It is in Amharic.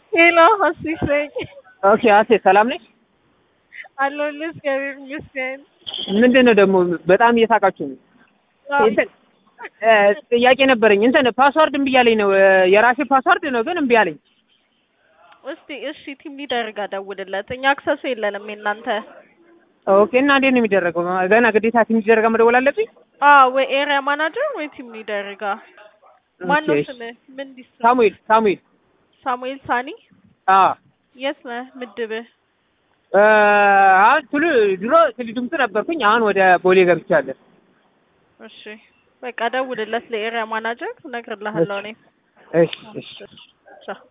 ሄሎ ሀሲሽ ነኝ። ኦኬ አሴ ሰላም ነሽ? አለሁልህ እግዚአብሔር ይመስገን። ምንድን ነው ደግሞ በጣም እየሳቃችሁ ነው። እንትን እ ጥያቄ ነበረኝ። እንትን ፓስዋርድ እምቢ አለኝ ነው የራሴ ፓስዋርድ ነው ግን እምቢ አለኝ። እስቲ እሺ ቲም ሊደር ጋር ደውልለት። እኛ አክሰሱ የለንም የእናንተ። ኦኬ እና እንዴት ነው የሚደረገው? ገና ግዴታ ቲም ሊደር ጋር መደወል አለብኝ? አዎ ወይ ኤሪያ ማናጀር ወይ ቲም ሊደር ጋር። ማን ነው ኦኬ፣ ስምህ? ምን ዲስ ሳሙኤል ሳሙኤል ሳሙኤል ሳኒ። አ የት ነህ ምድብህ? እ አሁን ቱሉ ድሮ ትሉ ድምፅ ነበርኩኝ። አሁን ወደ ቦሌ ገብቻለሁ። እሺ በቃ ደውልለት ለኤሪያ ማናጀር እነግርልሃለሁ እኔ። እሺ እሺ ቻው